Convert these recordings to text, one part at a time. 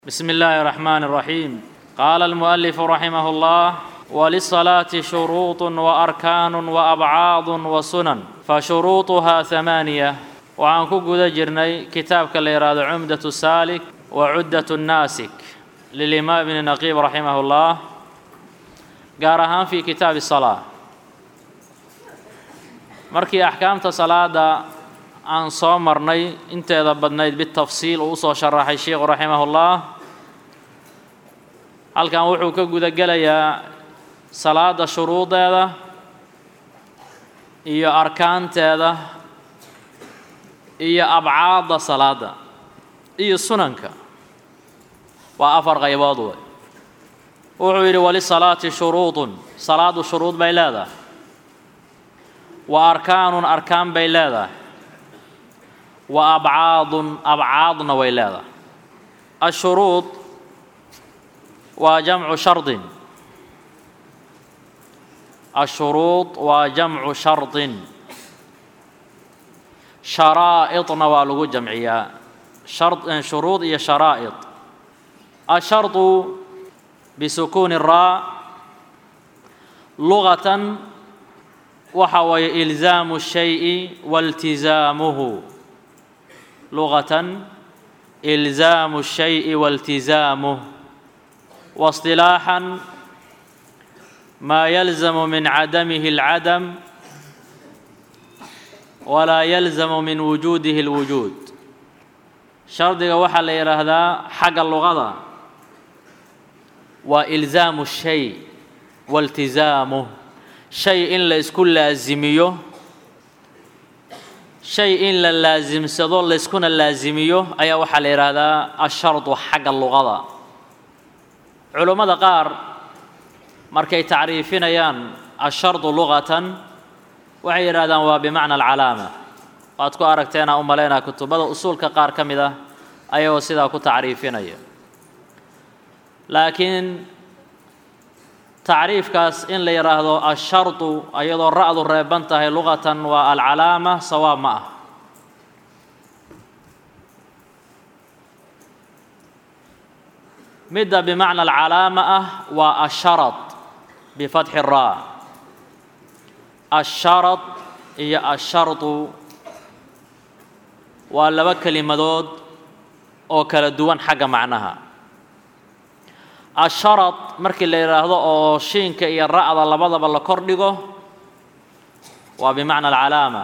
بسم الله الرحمن الرحيم قال المؤلف رحمه الله وللصلاه شروط واركان وابعاض وسنن فشروطها ثمانيه waxaan ku guda jirnay kitaabka la yidhaahdo cumdaة saalik وcuddaة الnaasik lilimaam ibni naqiib raximah اllah gaar ahaan fi kitaabi الصalaaة markii axkaamta salaada aan soo marnay inteeda badnayd bitafsiil uu usoo sharaxay sheikhu raximah اllah halkan wuxuu ka guda gelayaa salaada shuruudeeda iyo arkaanteeda iyo abcaadda salaada iyo sunanka waa afar qaybood wey wuxuu yidhi walisalaati shuruudun salaadu shuruud bay leedahay wa arkaanun arkaan bay leedahay wa abcaadun abcaadna way leedahay ashuruud waa jamcu shardin ashuruud waa jamcu shardin sharaa'idna waa lagu jamciyaa shuruud iyo sharaa'id ashardu bisukuuni raa lugatan waxa weeye ilzaamu shayi waltizaamuhu lugatan ilzaamu الشhayءi waltizaamuh واصطلاحا ما يلزم من عدمه العدم ولا يلزم من وجوده الوجود shardiga waxaa la yidhaahdaa xagga luqada waa ilzaamu الshay waltizaamuh shay in la isku laasimiyo shay in la laasimsado layskuna laasimiyo ayaa waxaa la yidhaahdaa ashardu xagga luqada culummada qaar markay tacriifinayaan ashardu luqatan waxay yidhahdaan waa bimacna alcalaama waad ku aragteenaa u malaynaa kutubada usuulka qaar ka mid ah ayagoo sidaa ku tacriifinaya laakiin tacriifkaas in la yidhaahdo ashardu iyadoo ra'du reeban tahay luqatan waa alcalaama sawaab ma ah midda bimacna alcalaama ah waa asharad bifatxi raa asharad iyo ashardu waa laba kelimadood oo kala duwan xagga macnaha asharad markii la yidhaahdo oo shiinka iyo ra'da labadaba la kor dhigo waa bimacna alcalaama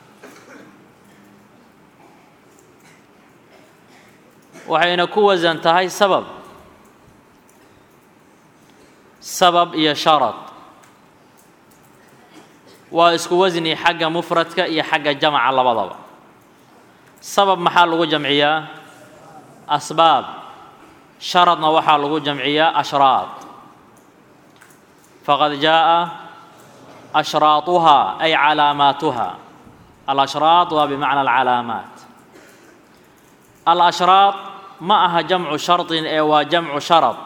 waxayna ku wasan tahay sabab sabab iyo sharad waa isku wasni xagga mufradka iyo xagga jamca labadaba sabab maxaa lagu jamciyaa asbaab sharadna waxaa lagu jamciyaa ashraad faqad jaaءa ashraatuhaa ay calaamaatuha alashraad waa bimacna alcalaamaat alashraad ma aha jamcu shardin ee waa jamcu sharad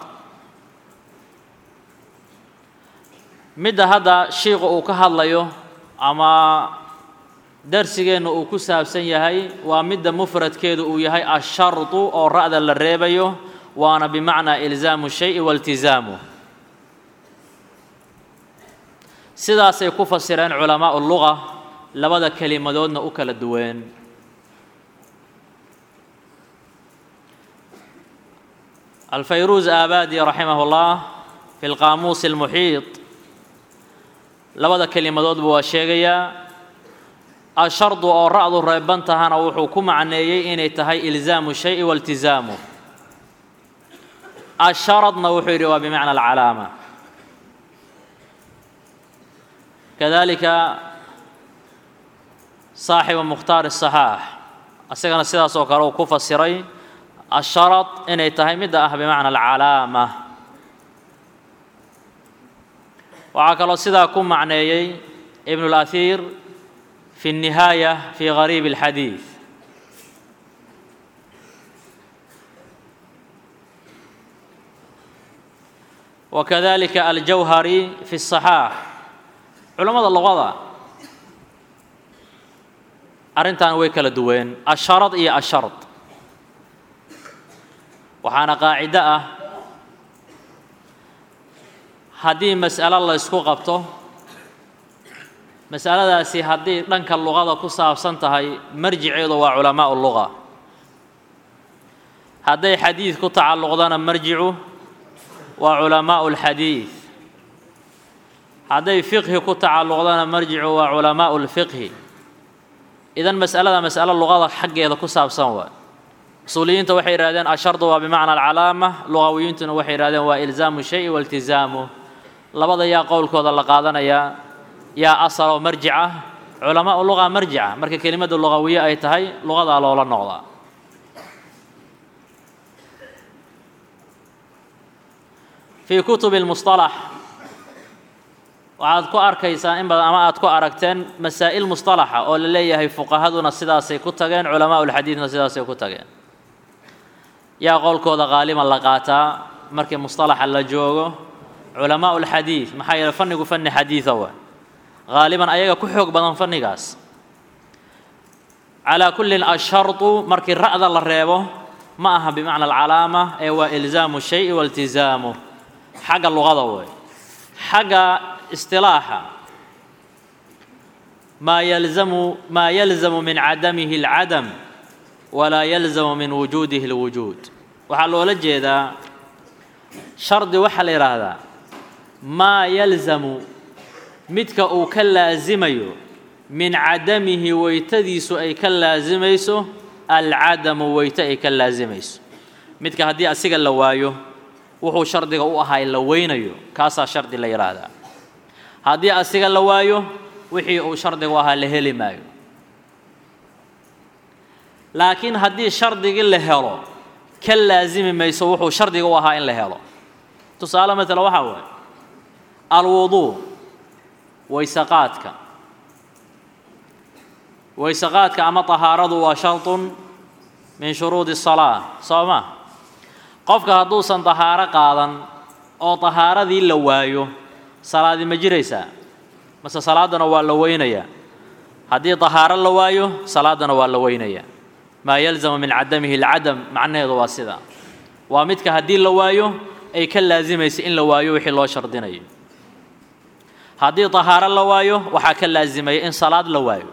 midda hadda shiiku uu ka hadlayo ama darsigeenna uu ku saabsan yahay waa midda mufradkeedu uu yahay ashardu oo ra'da la reebayo waana bimacnaa ilzaamu shayi waltizaamu sidaasay ku fasireen culamaau luga labada kelimadoodna u kala duween alfayruus aabadi raximah اllah fi lqaamuusi اlmuxiiط labada kelimadoodba waa sheegayaa ashardu oo ra'du reeban tahana wuxuu ku macneeyey inay tahay ilzaamu shayi waltizaamu asharadna wuxuu yidhi waa bimacna alcalaama kadalika saaxibu mukhtaar الصaxaax isagana sidaas oo kale uu ku fasiray asharad inay tahay midda ah bimacna alcalaama waxaa kaloo sidaa ku macneeyey ibn اlأhiir fi الnihaayة fi gariib الxadiiث wakadalika aljawhari fi الصaxaax culammada luqada arrintan way kala duween asharad iyo ashard waxaana qaacido ah haddii mas'alo la ysku qabto mas'aladaasi haddii dhanka luqada ku saabsan tahay marjiceedu waa culamaa'u luga hadday xadiid ku tacalluqdana marjicu waa culamaa'u lxadiid hadday fiqhi ku tacalluqdana marjicu waa culamaa'u lfiqhi idan mas'alada mas'alo luqada xaggeeda ku saabsan waa usuuliyiinta waxay yidhahdeen ashardu waa bimacna alcalaama lugawiyiintuna waxay yidhahdeen waa ilzaamu shayi wailtizaamu labada yaa qowlkooda la qaadanayaa yaa asaloo marjic ah culamaau luga marjica marka kelimada lugawiye ay tahay lugadaa loola noqdaa fii kutubi lmusطalax waxaad ku arkaysaa in badan ama aad ku aragteen masaa'il musطalaxa oo la leeyahay fuqahaduna sidaasay ku tageen culamaau lxadiidna sidaasay ku tageen yaa qowlkooda qaaliban la qaataa markii musطalaxa la joogo culamaau lxadiid maxaa yeele fannigu fanni xadiida waa haaliban ayaga ku xoog badan fannigaas calaa kullin ashardu markii ra'da la reebo ma aha bimacna alcalaama ee waa ilzaamu shayi wailtizaamu xagga luqada wey xagga istilaaxa maa yalzamu maa yalzamu min cadamihi alcadam walaa yalzamu min wujuudihi alwujuud waxaa loola jeedaa shardi waxaa la yidhaahdaa maa yalzamu midka uu ka laasimayo min cadamihi weytadiisu ay ka laasimayso alcadamu weyte ay ka laasimayso midka haddii asiga la waayo wuxuu shardiga u ahaa la weynayo kaasaa shardi la yidhaahdaa haddii asiga la waayo wixii uu shardiga u ahaa la heli maayo laakiin haddii shardigii la helo ka laasimi mayso wuxuu shardiga u ahaa in la helo tusaale matala waxaa waaye alwuduu waysaqaadka waysaqaadka ama tahaaradu waa sharطun min shuruudi الsalaa soo ma qofka hadduusan tahaaro qaadan oo tahaaradii la waayo salaadi ma jiraysaa mase salaaddana waa la weynayaa haddii tahaaro la waayo salaaddana waa la weynayaa maa yalzamu min cadamihi اlcadam macnaheedu waa sida waa midka haddii la waayo ay ka laasimaysa in la waayo wixii loo shardinayo haddii tahaaro la waayo waxaa ka laasimaya in salaad la waayo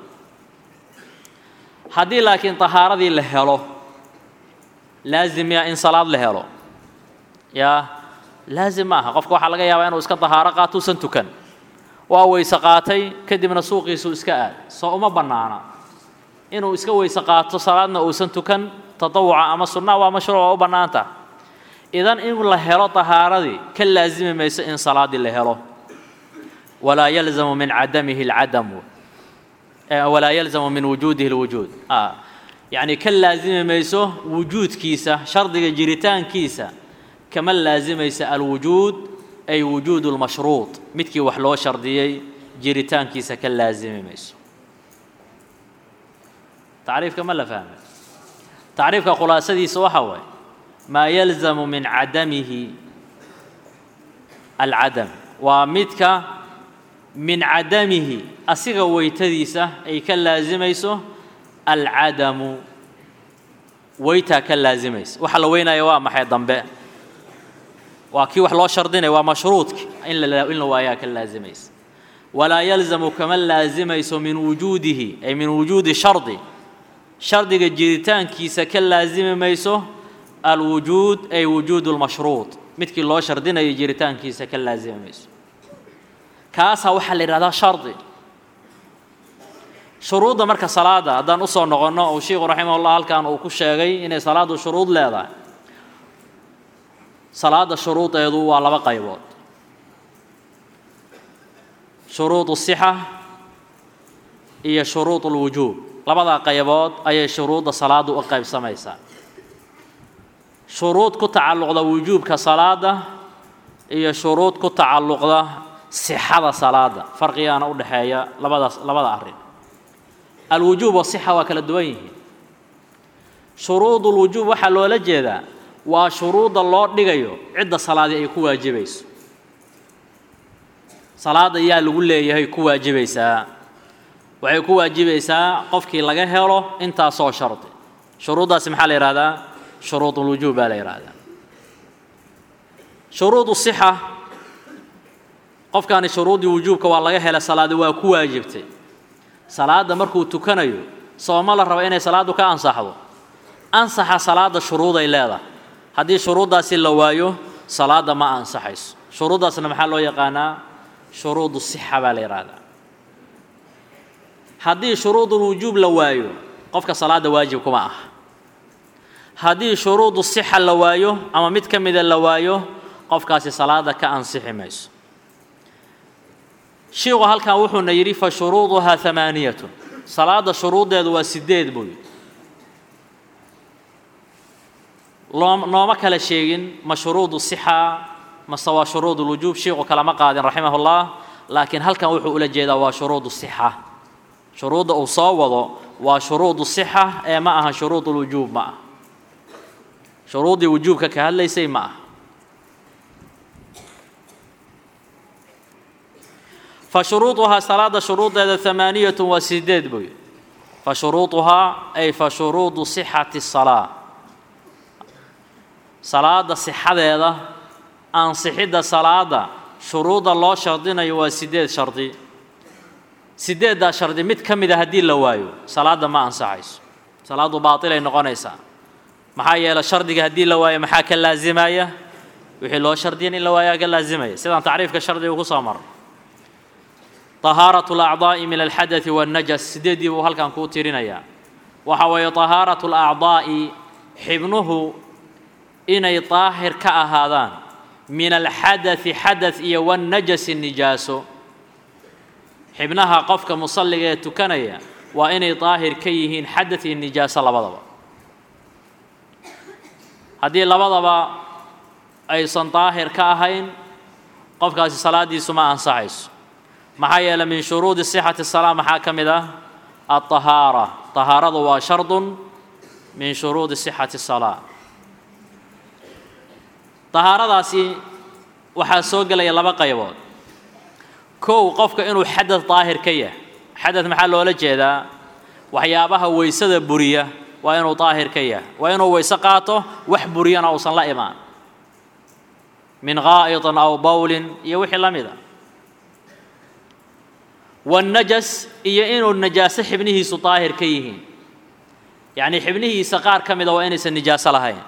haddii laakiin tahaaradii la helo laazimiya in salaad la helo yaa laazim ma aha qofka waxaa laga yaabaa inuu iska tahaaro qaato usan tukan waa weyse qaatay kadibna suuqiisuu iska aad soo uma bannaana inuu iska weyse qaato salaadna uusan tukan tatawuca ama sunnaa waa mashruuc waa u bannaanta idan in la helo tahaaradii ka laasimi mayso in salaaddii la helo walaa yalzamu min cadamihi alcadamu walaa yalzamu min wujuudihi alwujuud yacni ka laasimi mayso wujuudkiisa shardiga jiritaankiisa kama laasimaysa alwujuud ay wujuudu lmashruud midkii wax loo shardiyey jiritaankiisa ka laasimi mayso tacriifka ma la fahmay tacriifka khulaasadiisa waxa waaye maa yalzamu min cadamihi alcadam waa midka min cadamihi asiga weytadiisa ay ka laasimayso alcadamu weytaa ka laasimaysa waxa la weynaya waa maxay dambe waa kii wax loo shardinaya waa mashruudki in la in la waayaa ka laasimaysa walaa yalzamu kama laasimayso min wujuudihi ay min wujuudi shardi shardiga jiritaankiisa ka laasimi mayso alwujuud ay wujuudu lmashruud midkii loo shardinayo jiritaankiisa ka laasimi mayso kaasaa waxaa la yidhahdaa shardi shuruudda marka salaada haddaan usoo noqonno uu sheikhu raximahullah halkan uu ku sheegay inay salaaddu shuruud leedahay salaadda shuruudeedu waa laba qaybood shuruud sixa iyo shuruud lwujuub labadaa qaybood ayay shuruudda salaaddu u qaybsamaysaa shuruud ku tacalluqda wujuubka salaada iyo shuruud ku tacalluqda sixada salaada farqigaana u dhexeeya labadaas labada arrin alwujuub wasixa waa kala duwan yihiin shuruudulwujuub waxaa loola jeedaa waa shuruudda loo dhigayo cidda salaadii ay ku waajibayso salaada yaa lagu leeyahay ku waajibaysaa waxay ku waajibaysaa qofkii laga helo intaasoo shardi shuruuddaasi maxaa la yidhahdaa shuruudulwujuub baa la yidhahdaa shuruudu sixa qofkaani shuruudii wujuubka waa laga helay salaadi waa ku waajibtay salaadda markuu tukanayo sooma la raba inay salaaddu ka ansaxdo ansaxa salaadda shuruuday leedahay haddii shuruuddaasi la waayo salaadda ma ansaxayso shuruuddaasna maxaa loo yaqaanaa shuruudu sixa baa la yidhaahdaa haddii shuruudul wujuub la waayo qofka salaadda waajib kuma aha haddii shuruudu sixa la waayo ama mid ka mida la waayo qofkaasi salaadda ka ansixi mayso shiiku halkan wuxuuna yidhi fa shuruuduhaa hamaaniyatun salaadda shuruuddeedu waa sideed buu yidhi loo nooma kala sheegin ma shuruudu sixa mase waa shuruud ulwujuub shiiku kalama qaadin raximahullah laakiin halkan wuxuu ula jeedaa waa shuruudu sixa shuruudda uu soo wado waa shuruudu sixa ee ma aha shuruudulwujuub ma ah shuruuddii wujuubka ka hadlaysay ma ah fa shuruuduhaa salaada shuruuddeeda hamaaniyatun waa sideed buu yidhi fa shuruuduhaa ay fa shuruudu sixati salaa salaada sixadeeda ansixidda salaada shuruudda loo shardinayo waa sideed shardi sideeddaa shardi mid ka mida haddii la waayo salaadda ma ansaxayso salaaddu baatilay noqonaysaa maxaa yeelay shardiga haddii la waayo maxaa ka laasimaya wixii loo shardiyan in la waayaa ka laasimaya sidaan tacriifka shardiga ku soo marno طahaaraة الأعضaaءi min alxadaثi والnajas sideeddii buu halkan kuu tirinayaa waxa weeye طahaaraة الأعضaaءi xibnuhu inay daahir ka ahaadaan min alxadaثi xadaث iyo والnajasi nijaaso xibnaha qofka musalliga ee tukanaya waa inay daahir ka yihiin xadaث iyo nijaaso labadaba haddii labadaba aysan daahir ka ahayn qofkaasi salaadiisu ma ansaxayso maxaa yeelay min shuruudi sixati salaa maxaa ka mid ah alطahaara طahaaradu waa shardun min shuruudi sixati salaa طahaaradaasi waxaa soo gelaya laba qaybood kow qofka inuu xadad daahir ka yahay xadad maxaa loola jeedaa waxyaabaha weysada buriya waa inuu daahir ka yahay waa inuu weyse qaato wax buriyana uusan la imaan min gaa'iطin aw bowlin iyo wixii la mida والnajas iyo inuu najaaso xibnihiisu daahir ka yihiin yacnii xibnihiisa qaar ka mida waa inaysan nijaaso lahayn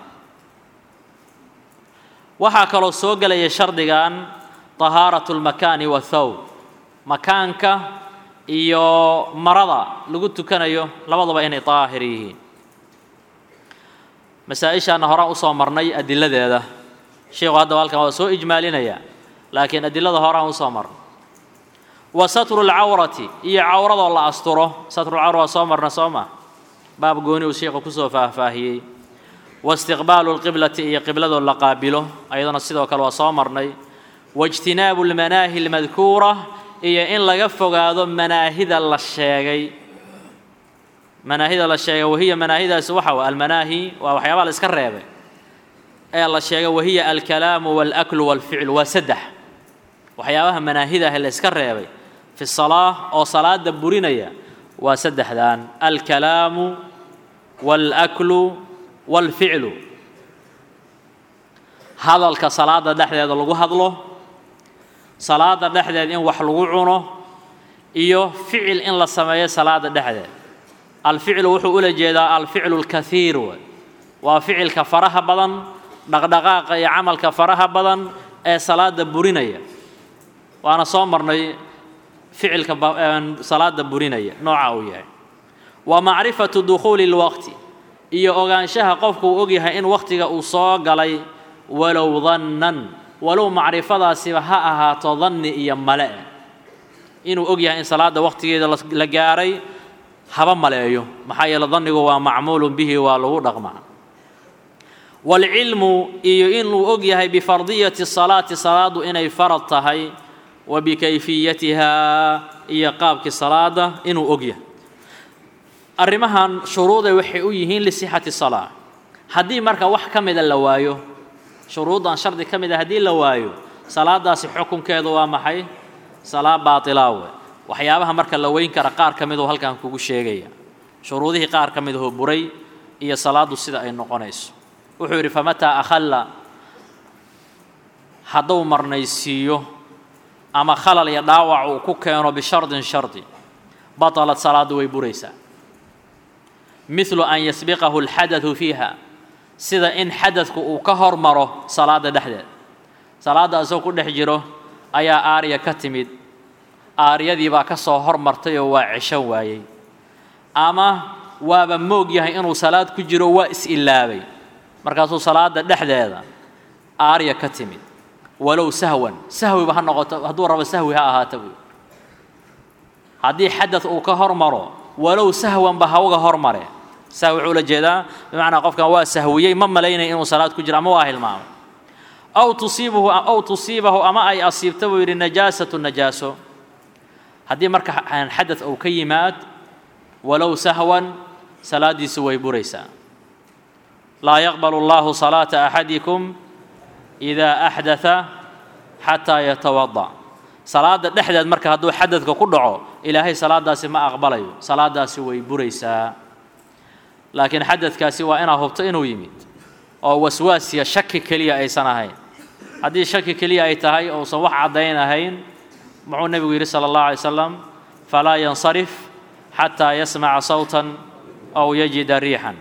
waxaa kaloo soo gelaya shardigan طahaaraة الmakaani wathawb makaanka iyo marada lagu tukanayo labaduba inay daahir yihiin masaa-ishaana horaan usoo marnay adiladeeda sheikhu haddaba halkan waa soo ijmaalinaya laakiin adilada horaan usoo marnay wa satru lcawrati iyo cawradoo la asturo satrulcawra waa soo marna soo ma baab gooni uu sheikhu kusoo faahfaahiyey wa istiqbaalu lqiblati iyo qibladoo la qaabilo ayadana sidoo kale waa soo marnay waijtinaabu lmanaahi almadkuura iyo in laga fogaado manaahida la sheegay manaahida la sheegay wahiya manaahidaasi waxa wa almanaahi waa waxyaabaha la iska reebay ee la sheegay wahiya alkalaamu waalaklu waalficlu waa saddex waxyaabaha manaahida ah la iska reebay fi salaa oo salaada burinaya waa saddexdan alkalaamu waalaklu waalficlu hadalka salaada dhexdeeda lagu hadlo salaada dhexdeed in wax lagu cuno iyo ficil in la sameeyo salaada dhexdeed alficlu wuxuu ula jeedaa alficlu اlkaiir waa ficilka faraha badan dhaqdhaqaaqa iyo camalka faraha badan ee salaada burinaya waana soo marnay ficilka salaada burinaya nooca uu yahay wa macrifatu dukhuuli اlwaqti iyo ogaanshaha qofku uu ogyahay in wakhtiga uu soo galay walow dannan walow macrifadaasiba ha ahaato danni iyo male inuu og yahay in salaada wakhtigeeda la gaaray haba maleeyo maxaa yeele dannigu waa macmuulun bihi waa lagu dhaqmaa waalcilmu iyo inuu og yahay bifardiyati salaati salaadu inay farad tahay wa bikayfiyatihaa iyo qaabkii salaada inuu og yahay arrimahan shuruuday waxay u yihiin lisixati salaa haddii marka wax ka mida la waayo shuruuddan shardi ka mid a haddii la waayo salaadaasi xukunkeedu waa maxay salaa baatilaawe waxyaabaha marka la weyn kara qaar ka miduu halkan kugu sheegaya shuruudihii qaar ka midahoo buray iyo salaaddu sida ay noqonayso wuxuu yidhi famataa akhalla hadduu marnaysiiyo ama khalal iyo dhaawac uu ku keeno bishardin shardi batalat salaaddu way buraysaa midlu an yasbiqahu alxadadu fiiha sida in xadadku uu ka hormaro salaadda dhexdeed salaadda isagoo ku dhex jiro ayaa aarya ka timid aaryadii baa ka soo hormartay oo waa ceshan waayey ama waaba moog yahay inuu salaad ku jiro waa is-ilaabay markaasuu salaadda dhexdeeda aarya ka timid walow sahwan sahwiba ha noqoto hadduu rabo sahwi ha ahaata buy haddii xadad uu ka hormaro walow sahwanba hawga hormare sahwi wuxuu la jeedaa bimacnaa qofkan waa sahwiyey ma malaynaya inuu salaad ku jiro ama waa hilmaamay aw tusiibuhu aw tusiibahu ama ay asiibta buu yidhi najaasatu najaaso haddii marka xadad uu ka yimaad walow sahwan salaaddiisu way buraysaa laa yaqbalu allahu salaata axadikum idaa axdatha xataa yatawada salaadda dhexdeed marka hadduu xadadka ku dhaco ilaahay salaadaasi ma aqbalayo salaadaasi way buraysaa laakiin xadadkaasi waa inaad hubto inuu yimid oo waswaasiya shaki keliya aysan ahayn haddii shaki keliya ay tahay ousan wax caddayn ahayn muxuu nebigu yidhi sala allahu alay slam falaa yansarif xataa yasmaca sawtan aw yajida riixan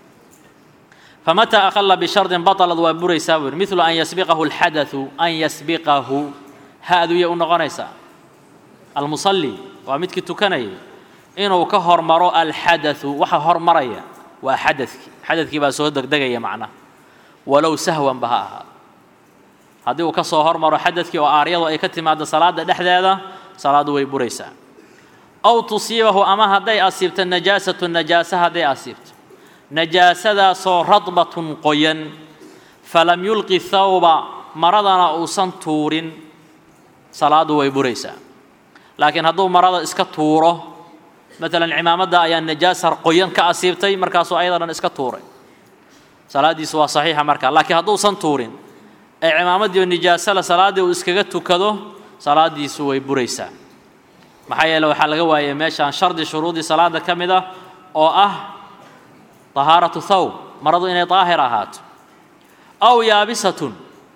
famataa aqala bishardin baطalad waa buraysaa buu yidhi midlu an yasbiqahu alxadatu an yasbiqahu ha-duya u noqonaysaa almusalli waa midkii tukanayay inuu ka hormaro alxadatu waxa hormaraya waa xadadkii xadadkii baa soo degdegaya macnaha walow sahwanba ha ahaado haddii uu ka soo hormaro xadadkii oo aaryadu ay ka timaado salaada dhexdeeda salaaddu way buraysaa aw tusiibahu ama hadday asiibto najaasatu najaasa hadday asiibto najaasadaasoo radbatun qoyan falam yulqi thawba maradana uusan tuurin salaaddu way buraysaa laakiin hadduu marada iska tuuro maalan cimaamadda ayaa najaasa qoyan ka asiibtay markaasuu ayada dhan iska tuuray salaaddiisu waa saxiixa markaa laakiin hadduusan tuurin ee cimaamaddii oo nijaasala salaaddii uu iskaga tukado salaaddiisu way buraysaa maxaa yeele waxaa laga waayay meeshaan shardi shuruudii salaadda ka mid ah oo ah tahaaratu thawb maradu inay daahir ahaato aw yaabisatun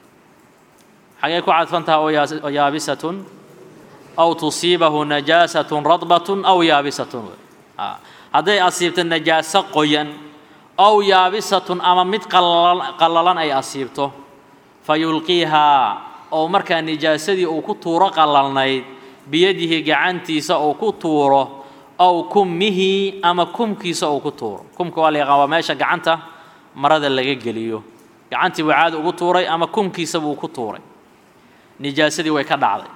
xagee ku cadfan taha oo yaabisatun aw tusiibahu najaasatun radbatun aw yaabisatun hadday asiibto najaaso qoyan aw yaabisatun ama mid qallalan ay asiibto fa yulqiihaa oo markaa nijaasadii uu ku tuuro qallalnayd biyadihi gacantiisa uu ku tuuro aw kummihi ama kumkiisa uu ku tuuro kumka waa la yaqaan waa meesha gacanta marada laga geliyo gacantii buu caadi ugu tuuray ama kumkiisa buu ku tuuray nijaasadii way ka dhacday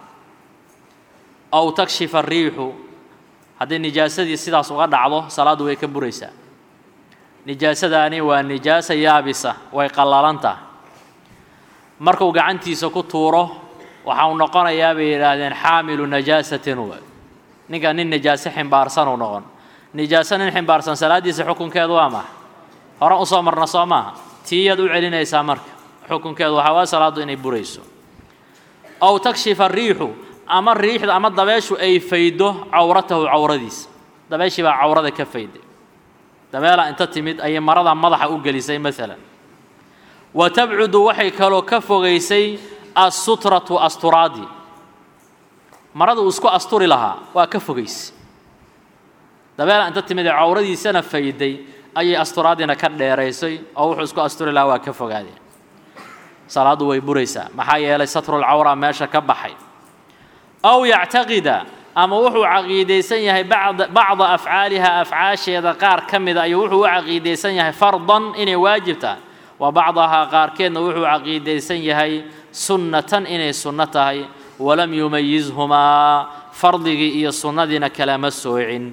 aw takshifa ariixu haddii nijaasadii sidaas uga dhacdo salaaddu way ka buraysaa nijaasadaani waa nijaasa yaabisa way qallalan tahay markuu gacantiisa ku tuuro waxa uu noqonayaa bay yidhaahdeen xaamilu najaasatin w ninka nin nijaaso ximbaarsan uu noqon nijaaso nin ximbaarsan salaaddiisa xukunkeedu waa maxa horan usoo marna soo maaha tiiyaad u celinaysaa marka xukunkeedu waxaa waa salaaddu inay burayso aw takshifa ariixu ama riixda ama dabeeshu ay faydo cawratahu cawradiisa dabeeshii baa cawrada ka fayday dabeelaa inta timid ayay marada madaxa u gelisay maalan wa tabcudu waxay kaloo ka fogaysay assutratu asturaadii marada uu isku asturi lahaa waa ka fogaysay dabeelaa inta timid ee cawradiisana fayday ayay asturaadiina ka dheeraysay oo wuxuu isku asturi lahaa waa ka fogaadeen salaaddu way buraysaa maxaa yeelay satrulcawra meesha ka baxay aw yactaqida ama wuxuu caqiidaysan yahay bacda afcaaliha afcaasheeda qaar ka mida ayuu wuxuu u caqiidaysan yahay fardan inay waajib tahay wa bacdahaa qaarkeedna wuxuu caqiidaysan yahay sunnatan inay sunno tahay walam yumayizhumaa fardigii iyo sunnadiina kalama soocin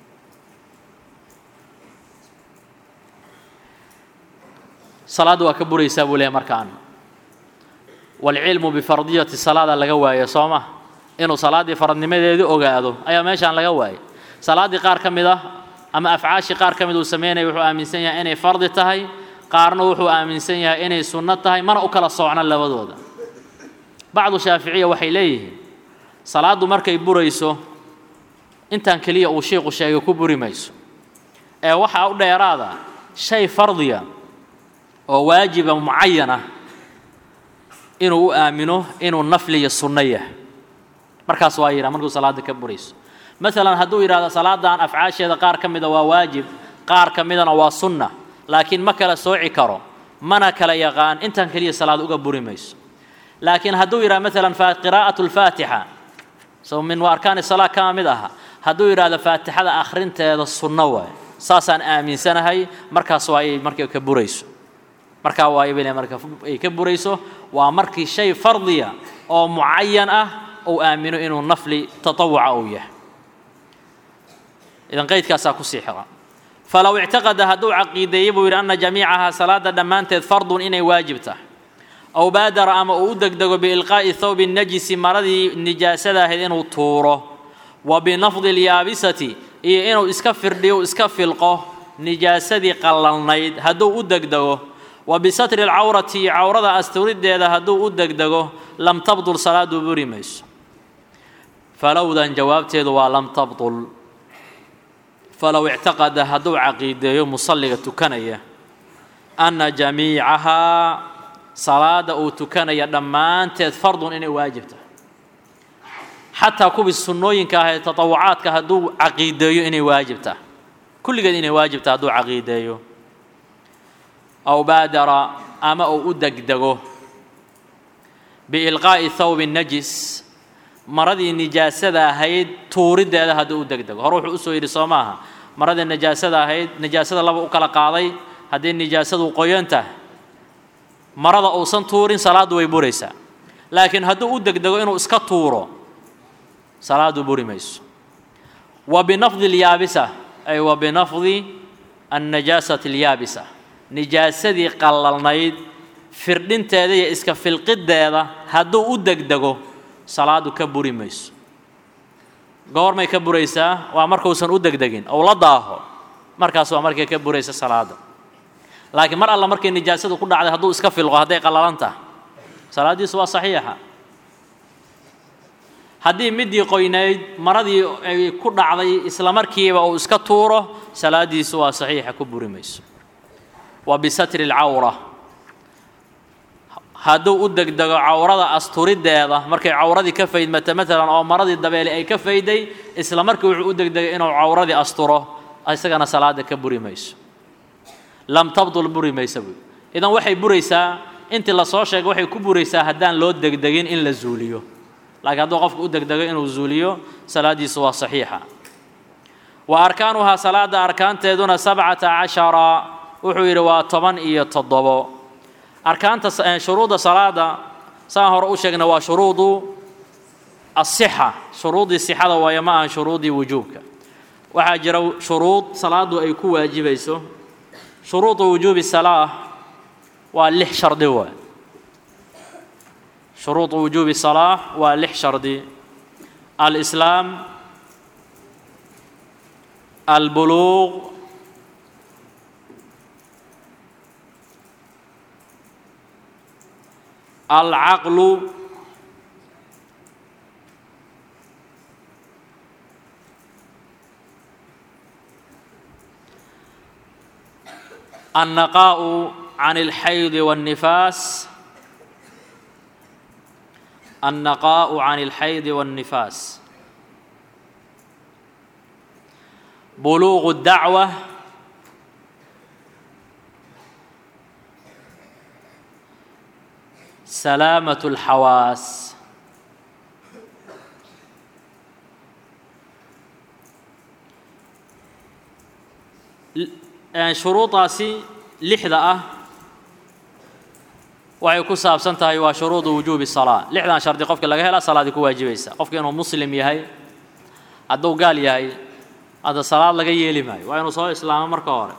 salaadda waa ka buraysaa buu leehay markaan waalcilmu bifardiyati salaada laga waayo soo ma inuu salaaddii faradnimadeedii ogaado ayaa meeshaan laga waayay salaaddii qaar ka mid ah ama afcaashii qaar ka mid uu samaynaya wuxuu aaminsan yahay inay fardi tahay qaarna wuxuu aaminsan yahay inay sunno tahay mana u kala soocno labadooda bacdu shaaficiya waxay leeyihiin salaaddu markay burayso intaan keliya uu shiiqu sheegay ku buri mayso ee waxaa u dheeraada shay fardiya oo waajiba mucayan ah inuu u aamino inuu nafli iyo sunno yahay markaas waa yidhaha markuu salaadda ka burayso maalan hadduu yidhahdo salaadan afcaasheeda qaar ka mida waa waajib qaar ka midana waa sunna laakiin ma kala sooci karo mana kala yaqaan intan keliya salaad uga buri mayso laakiin hadduu yidhahdo maalan qiraa'atu lfaatixa so min arkaani salaa kama mid aha hadduu yidhahdo faatixada akhrinteeda sunno waay saasaan aaminsanahay markaas waa ay markay ka burayso markaa waay bay marka ay ka burayso waa markii shay fardiya oo mucayan ah uu aamino inuu nafli tatawuca uu yahay idan qaydkaasaa kusii xira falow ictaqada hadduu caqiideeyey buu yidhi ana jamiicahaa salaada dhammaanteed fardun inay waajib tahay aw baadara ama uu u degdego biilqaa'i thawbi najisi maradii nijaasada ahayd inuu tuuro wa binafdi alyaabisati iyo inuu iska firdhiyo iska filqo nijaasadii qallalnayd hadduu u degdego wa bisatri alcawrati cawrada asturideeda hadduu u degdego lam tabdul salaadu buri mayso falowdan jawaabteedu waa lam tabdul falow ictaqada hadduu caqiideeyo musalliga tukanaya anna jamiicahaa salaada uu tukanaya dhammaanteed fardun inay waajib tahay xataa kuwii sunnooyinka ah ee tatawucaadka hadduu caqiideeyo inay waajib tahay kulligeed inay waajib tahay hadduu caqiideeyo aw baadara ama uu u degdego biilqaa'i thawbi najis maradii nijaasada ahayd tuuriddeeda hadduu u degdego hore wuxuu usoo yidhi soo maaha maradii nijaasada ahayd nijaasada laba u kala qaaday haddii nijaasadu qoyan tahay marada uusan tuurin salaaddu way buraysaa laakiin hadduu u degdego inuu iska tuuro salaaddu buri mayso wa binafdi alyaabisa ay wa binafdi annajaasati alyaabisa nijaasadii qallalnayd firdhinteeda iyo iska filqiddeeda hadduu u degdego salaaddu ka buri mayso goormay ka buraysaa waa markuusan u degdegin ou la daaho markaas waa markay ka buraysa salaadda laakiin mar alla markay nijaasadu ku dhacday hadduu iska filqo hadday qallalan tahay salaaddiisu waa saxiixa haddii midii qoynayd maradii ay ku dhacday isla markiiba uu iska tuuro salaaddiisu waa saxiixa ku buri mayso wa bisatri alcawra hadduu u degdego cawrada asturiddeeda markay cawradii ka faydmata maalan oo maradii dabeele ay ka fayday isla markii wuxuu u degdegay inuu cawradii asturo isagana salaada ka buri mayso lam tabdul buri maysa buy idan waxay buraysaa intii lasoo sheegay waxay ku buraysaa haddaan loo degdegin in la zuuliyo laakiin hadduu qofku u degdego inuu zuuliyo salaaddiisu waa saxiixa wa arkaanuhaa salaada arkaanteeduna sabcata cashara wuxuu yidhi waa toban iyo toddobo arkaanta shuruudda salaada saan hore u sheegna waa shuruudu asixa shuruudii sixada waaye ma ahan shuruudii wujuubka waxaa jira shuruud salaadu ay ku waajibayso shuruudu wujuubi salaa waa lix shardi waay shuruudu wujuubi salaa waa lix shardi alislaam albuluuq العقل النقاء عن الحيض والنفاس النقاء عن الحيض والنفاس بلوغ الدعوه سلامة الحواس shuruudaasi lixda ah waxay ku saabsan tahay waa shuruudu wujuubi salaa lixdan shardi qofka laga helaa salaadii ku waajibaysa qofka inuu muslim yahay hadduu gaal yahay hadda salaad laga yeeli maayo waa inuu soo islaamo marka hore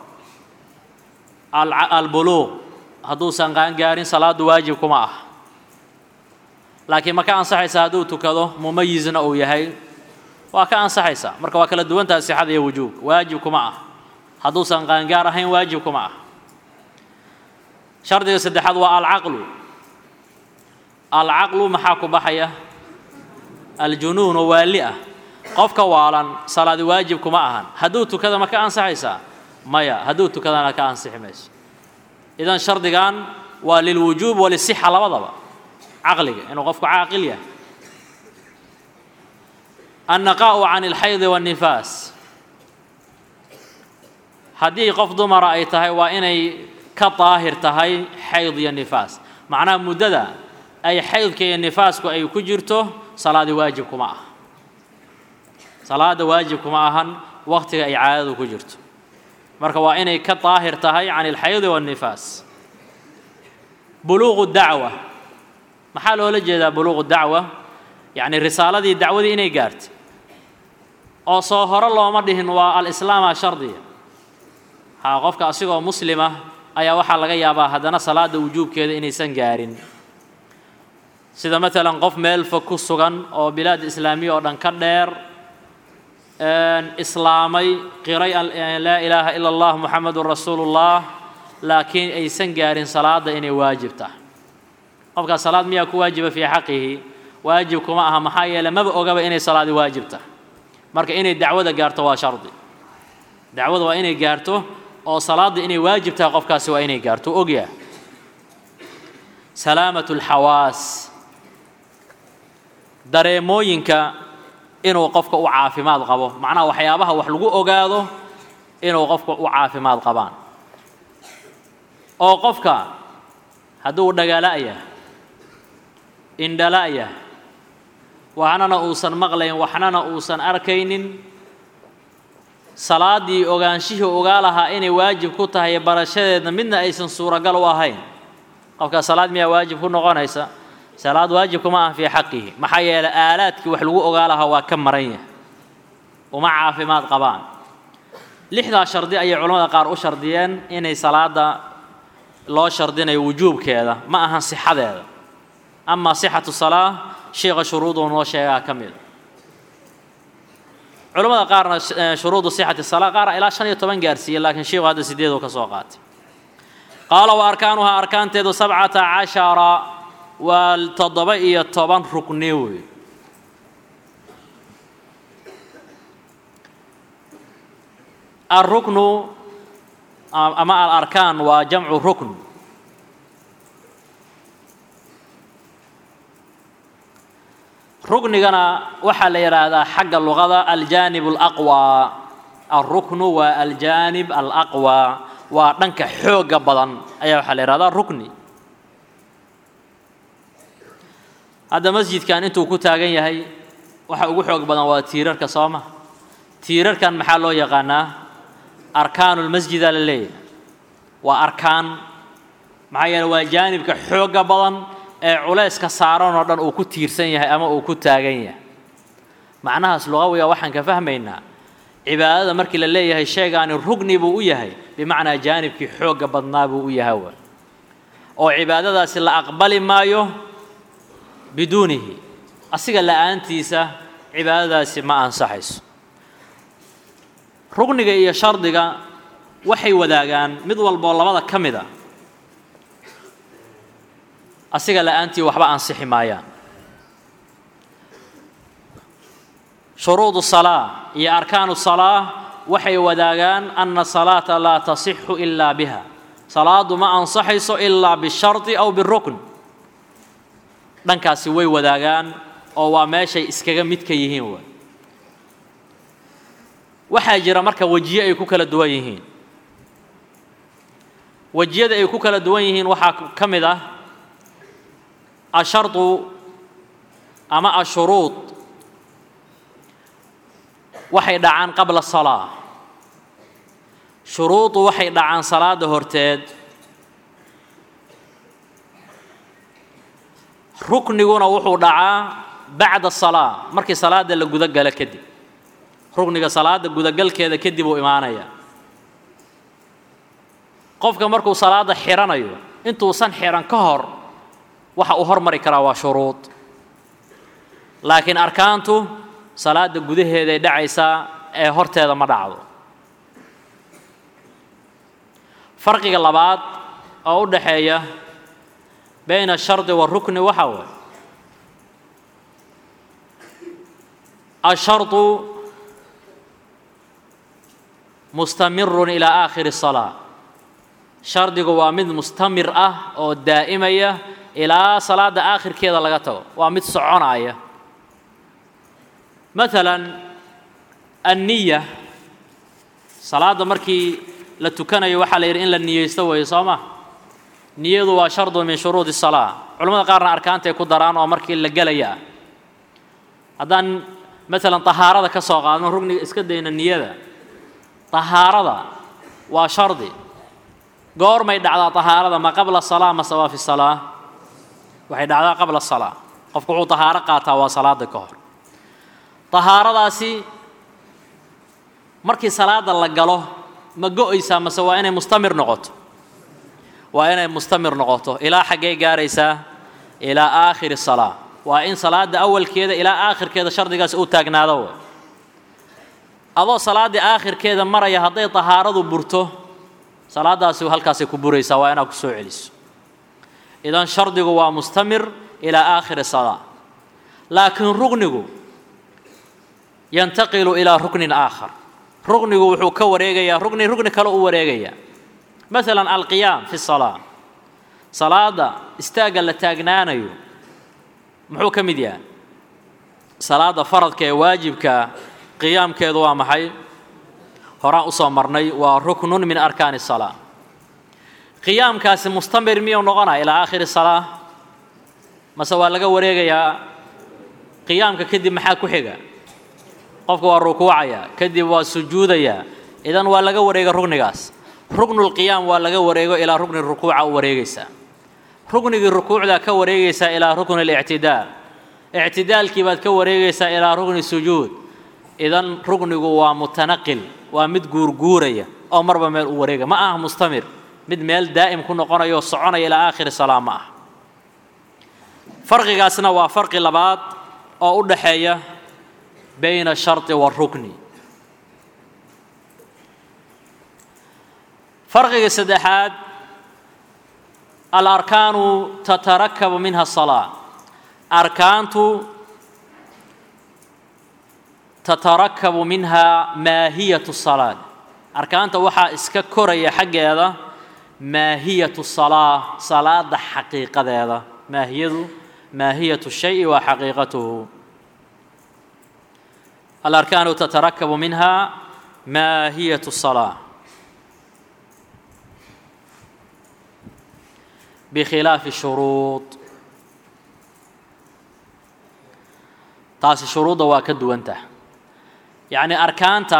albuluuq hadduusan qaangaarin salaaddu waajib kuma ah laakiin ma ka ansaxaysaa hadduu tukado mumayizna uu yahay waa ka ansaxaysaa marka waa kala duwan tahay sixada iyo wujuubka waajib kuma ah hadduusan qaangaar ahayn waajib kuma ah shardiga saddexaad waa alcaqlu alcaqlu maxaa ku baxaya aljunuun oo waali ah qofka waalan salaadi waajib kuma ahan hadduu tukada ma ka ansaxaysaa maya hadduu tukadana ka ansixi mayso idan shardigan waa lilwujuub walisixa labadaba caqliga inuu qofku caaqil yahay annaqaa'u can alxaydi waannifaas haddii qof dumara ay tahay waa inay ka daahir tahay xayd iyo nifaas macnaha muddada ay xaydka iyo nifaasku ay ku jirto salaadii waajib kuma aha salaada waajib kuma ahan waqtiga ay caadadu ku jirto marka waa inay ka daahir tahay can alxaydi waannifaas buluuqu dacwa maxaa loola jeedaa buluuqu dacwa yacni risaaladii dacwadii inay gaartay oo soo hore looma dhihin waa alislaama shardiya haa qofka asigoo muslima ayaa waxaa laga yaabaa haddana salaada wujuubkeeda inaysan gaarin sida matalan qof meel fog ku sugan oo bilaad islaamiya oo dhan ka dheer islaamay qiray laa ilaaha ila allah muxamedun rasuulullah laakiin aysan gaarin salaada inay waajib tahay qofkaas salaad miyaa ku waajiba fii xaqihi waajib kuma aha maxaa yeele maba ogaba inay salaadi waajib tahay marka inay dacwada gaarto waa shardi dacwada waa inay gaarto oo salaadda inay waajib tahay qofkaasi waa inay gaarto ogyaha salaamatu alxawaas dareemooyinka inuu qofka u caafimaad qabo macnaha waxyaabaha wax lagu ogaado inuu qofka u caafimaad qabaan oo qofka hadduu dhagala'yah indhala'yah waxnana uusan maqlayn waxnana uusan arkaynin salaaddii ogaanshihii ogaa lahaa inay waajib ku tahay barashadeedna midna aysan suuragal u ahayn qofkaa salaad miyaa waajib ku noqonaysa salaad waajib kuma aha fii xaqihi maxaa yeelay aalaadkii wax lagu ogaa lahaa waa ka maran yahay uma caafimaad qabaan lixdaa shardi ayay culamada qaar u shardiyeen inay salaada loo shardinayo wujuubkeeda ma ahan sixadeeda amaa sixatu salaa sheikha shuruuduu noo sheegaa ka mida culamada qaarna shuruudu sixati salaa qaar ilaa shan iyo toban gaarsiiye laakiin sheikhu hadda sideeduu ka soo qaatay qaala wa arkaanuhaa arkaanteedu sabcata cashara waa toddoba iyo toban rukni wey alruknu ama alarkaan waa jamcu rukn ruknigana waxaa la yidhaahdaa xagga luqada aljaanib alaqwى alruknu waa aljaanib alaqwى waa dhanka xooga badan ayaa waxaa la yihahdaa rukni hadda masjidkan intuu ku taagan yahay waxa ugu xoog badan waa tiirarka soo ma tiirarkan maxaa loo yaqaanaa arkaanulmasjida la leeyahay waa arkaan maxaa yeele waa jaanibka xooga badan ee culayska saaran oo dhan uu ku tiirsan yahay ama uu ku taagan yahay macnahaas luqawiga waxaan ka fahmaynaa cibaadada markii la leeyahay sheegaani rugni buu u yahay bimacnaa jaanibkii xoogga badnaa buu u yahay wa oo cibaadadaasi la aqbali maayo biduunihi asiga la'aantiisa cibaadadaasi ma ansaxayso rugniga iyo shardiga waxay wadaagaan mid walboo labada ka mid a asiga la'aantii waxba ansixi maayaan shuruudu salaa iyo arkaanu salaa waxay wadaagaan ana salaata laa tasixu ilaa biha salaadu ma ansaxayso ilaa bishardi aw birukn dhankaasi way wadaagaan oo waa meeshay iskaga midka yihiin wa waxaa jira marka wejiye ay ku kala duwan yihiin wejiyada ay ku kala duwan yihiin waxaa ka mid ah ashardu ama ashuruud waxay dhacaan qabla salaa shuruudu waxay dhacaan salaada horteed rukniguna wuxuu dhacaa bacda salaa markii salaada la gudagalo kadib rukniga salaada gudagalkeeda kadib uu imaanaya qofka markuu salaada xiranayo intuusan xiran ka hor waxa uu hormari karaa waa shuruud laakiin arkaantu salaada gudaheeday dhacaysaa ee horteeda ma dhacdo farqiga labaad oo u dhaxeeya bayna ashardi waarukni waxaa waay ashardu mustamirun ilaa aakhiri salaa shardigu waa mid mustamir ah oo daa'imaya ilaa salaada aakhirkeeda laga tago waa mid soconaya maalan anniya salaadda markii la tukanayo waxaa la yidhi in la niyeysto weeye soo ma niyadu waa shardu min shuruudi الsalaa culamada qaarna arkaantay ku daraan oo markii la gelaya ah haddaan maalan طahaarada ka soo qaadno rugniga iska dayna niyada طahaarada waa shardi goormay dhacdaa طahaarada ma qabla الsalaa mase waa fi الsalaa waxay dhacdaa qabla الsalaa qofku wuxuu طahaaro qaataa waa salaada ka hor طahaaradaasi markii salaada la galo ma go-aysaa mase waa inay mustamir noqoto waa inay mustamir noqoto ilaa xaggee gaaraysaa ilaa aakhiri salaa waa in salaada awalkeeda ilaa aakhirkeeda shardigaas uu taagnaado w adoo salaaddii aakhirkeeda maraya hadday tahaaradu burto salaadaasi halkaasay ku buraysaa waa inaad ku soo celiso idan shardigu waa mustamir ilaa aakhiri salaa laakiin rugnigu yantaqilu ilaa ruknin aakhar rugnigu wuxuu ka wareegayaa rugni rugni kale u wareegayaa maalan alqiyaam fi salaa salaada istaagga la taagnaanayo muxuu ka mid yahay salaada faradka ee waajibkaa qiyaamkeedu waa maxay horaan usoo marnay waa ruknun min arkaani salaa qiyaamkaasi mustamir miyuu noqonaya ilaa aakhiri salaa mase waa laga wareegayaa qiyaamka kadib maxaa ku xiga qofka waa rukuucaya kadib waa sujuudaya idan waa laga wareega rugnigaas ruknulqiyaam waa laga wareego ilaa rukni rukuuca u wareegaysaa ruknigii rukuucdaa ka wareegaysaa ilaa rukni lictidaal ictidaalkii baad ka wareegaysaa ilaa rukni sujuud idan ruknigu waa mutanaqil waa mid guurguuraya oo marba meel u wareega ma aha mustamir mid meel daa'im ku noqonayo soconaya ilaa aakhiri salaa ma ah farqigaasna waa farqi labaad oo u dhaxeeya bayna ashardi waalrukni farqiga saddexaad alarkaanu tatarakabu minha asalaa arkaantu tatarakabu minha maahiyatu salaad arkaanta waxaa iska koraya xaggeeda maahiyatu salaa salaada xaqiiqadeeda maahiyadu maahiyatu shayi waa xaqiiqatuhu alarkaanu tatarakabu minha maahiyatu salaa bikhilaafi shuruud taasi shuruudda waa ka duwantah yacni arkaanta